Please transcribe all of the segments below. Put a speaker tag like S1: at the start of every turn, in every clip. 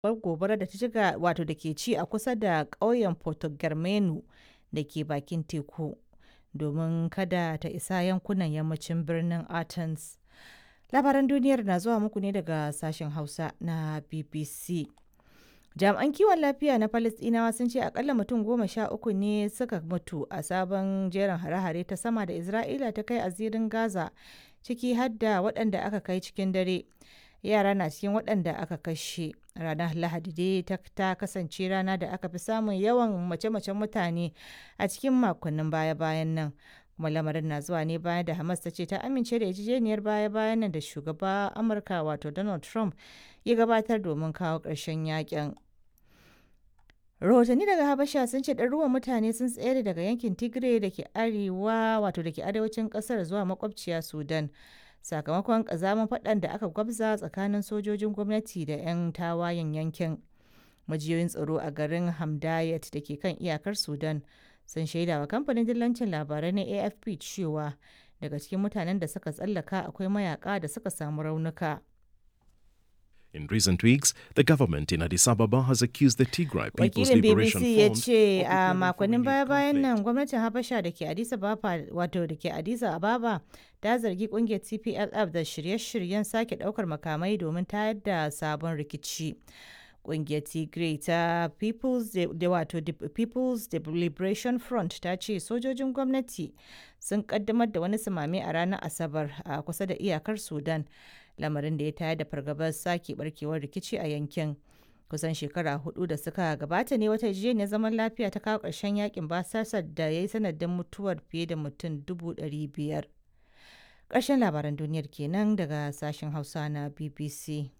S1: gobarar da ta shiga wato da ke ci a kusa da ƙauyen Porto-Germano da ke bakin teku domin kada ta isa yankunan yammacin birnin Athens. Labaran duniyar na zuwa muku ne daga sashen Hausa na BBC. Jami'an kiwon lafiya na Falasɗinawa sun ce akalla mutum goma sha uku ne suka mutu a sabon jerin hare-hare ta sama da Isra'ila ta kai a zirin Gaza ciki har da waɗanda aka kai cikin dare. Yara na cikin waɗanda aka kashe. Ranar Lahadi dai ta kasance rana da aka fi samun yawan mace-macen mutane a cikin makonnin baya-bayan nan. kuma lamarin na zuwa ne bayan da Hamas ta ce ta amince da yarjejeniyar baya-bayan nan da shugaba Amurka wato Donald Trump ya gabatar domin kawo ƙarshen yakin. Rahotanni daga Habasha sun ce ɗaruruwan mutane sun tsere daga yankin Tigray da ke arewa wato da ke arewacin ƙasar zuwa makwabciya Sudan. Sakamakon ƙazamin faɗan da aka gwabza tsakanin sojojin gwamnati da 'yan tawayen yankin. Majiyoyin tsaro a garin Hamdayat da ke kan iyakar Sudan sun shaida wa kamfanin dillancin labarai na afp cewa daga cikin mutanen da suka tsallaka akwai mayaka da suka samu raunuka
S2: In recent weeks, the government in Addis Ababa has accused the Tigray People's
S1: wakilin
S2: Liberation
S1: bbc ya
S2: Front
S1: ce
S2: of
S1: a
S2: preparing for
S1: makonnin
S2: renewed
S1: baya-bayan
S2: conflict.
S1: nan gwamnatin habasha da ke addis ababa wato da ke addis ababa ta zargi kungiyar tplf da shirye-shiryen sake daukar makamai domin tayar da sabon rikici kungiyar tigray ta people's De- da wato De- people's De- liberation front ta ce sojojin gwamnati sun kaddamar da wani sumame a ranar asabar a kusa da iyakar sudan lamarin da ya tayar da fargabar sake barkewar rikici a yankin kusan shekara hudu da suka gabata ne wata yarjejeniyar zaman lafiya ta kawo ƙarshen yakin basasar da ya yi sanadin mutuwar fiye da mutum dubu ɗari biyar ƙarshen labaran duniyar kenan daga sashen hausa na bbc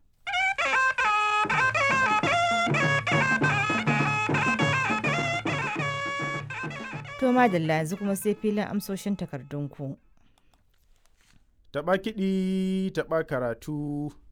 S1: to madalla yanzu kuma sai filin amsoshin takardunku
S3: Taɓa kiɗi, taɓa karatu,